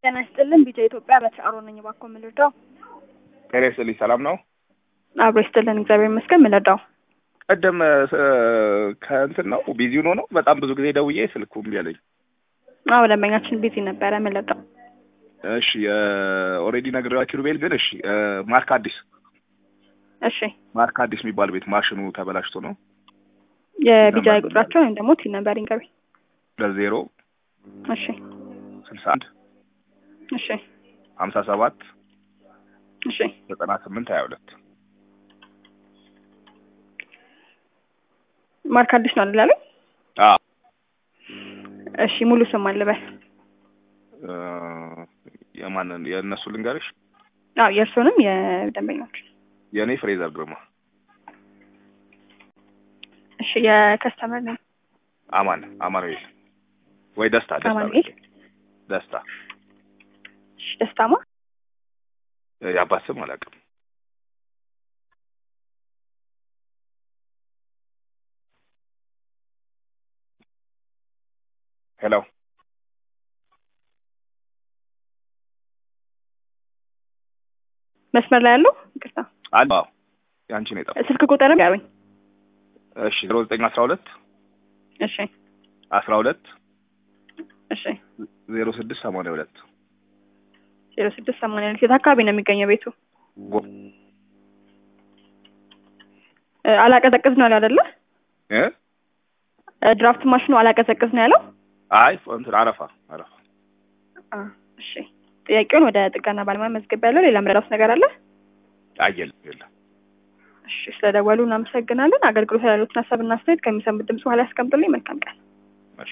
ጤና ይስጥልን ቢጫ ኢትዮጵያ በተአሮ ነኝ። እባክዎ ምን ልርዳው? ጤና ይስጥልኝ። ሰላም ነው? አብሮ ይስጥልን እግዚአብሔር ይመስገን። ምን ልርዳው? ቀደም ከእንትን ነው ቢዚ ሆኖ ነው በጣም ብዙ ጊዜ ደውዬ ስልኩ እምቢ አለኝ። አዎ ደንበኛችን ቢዚ ነበረ። ምን ልርዳው? እሺ ኦልሬዲ ነግሬዋችሁ ኪሩቤል ግን እሺ ማርክ አዲስ እሺ ማርክ አዲስ የሚባል ቤት ማሽኑ ተበላሽቶ ነው የቢጃ ቁጥራቸው ወይም ደግሞ ቲን ነበር ይንገቢ። ለዜሮ እሺ ስልሳ አንድ እሺ ሀምሳ ሰባት እሺ ዘጠና ስምንት ሀያ ሁለት ማርክ አዲስ ነው አይደል ያሉኝ? አዎ እሺ ሙሉ ስም አልበል። የማንን የእነሱ ልንገርሽ? አዎ የእርሶንም የደንበኞች የእኔ ፍሬዘር ግርማ እሺ የከስተመር ነው አማን አማኑኤል ወይ ደስታ ደስታ አማኑኤል? ደስታ እሺ ደስታማ የአባት ስም አላውቅም። ሄሎ መስመር ላይ ያለው ይቅርታ አለ አዎ ያንቺ ነው የጠፋው። ስልክ ቁጥርም ያሉኝ። እሺ ዜሮ ዘጠኝ አስራ ሁለት እሺ አስራ ሁለት እሺ ዜሮ ስድስት ሰማንያ ሁለት ዜሮ ስድስት ሰማንያ ሁለት የት አካባቢ ነው የሚገኘው ቤቱ? እ አላቀዘቅዝ ነው ያለው አይደለ? እ እ ድራፍት ማሽኑ አላቀዘቅዝ ነው ያለው? አይ እንትን አረፋ አረፋ አ እሺ ጥያቄውን ወደ ጥገና ባለሙያ መዝገብ ያለው ሌላ ምረዳውስ ነገር አለ? አይ የለም የለም። እሺ ስለደወሉ እናመሰግናለን። አገልግሎት ያሉትን ሀሳብና አስተያየት ከሚሰሙት ድምጽ በኋላ ያስቀምጡልኝ። መልካም ቀን።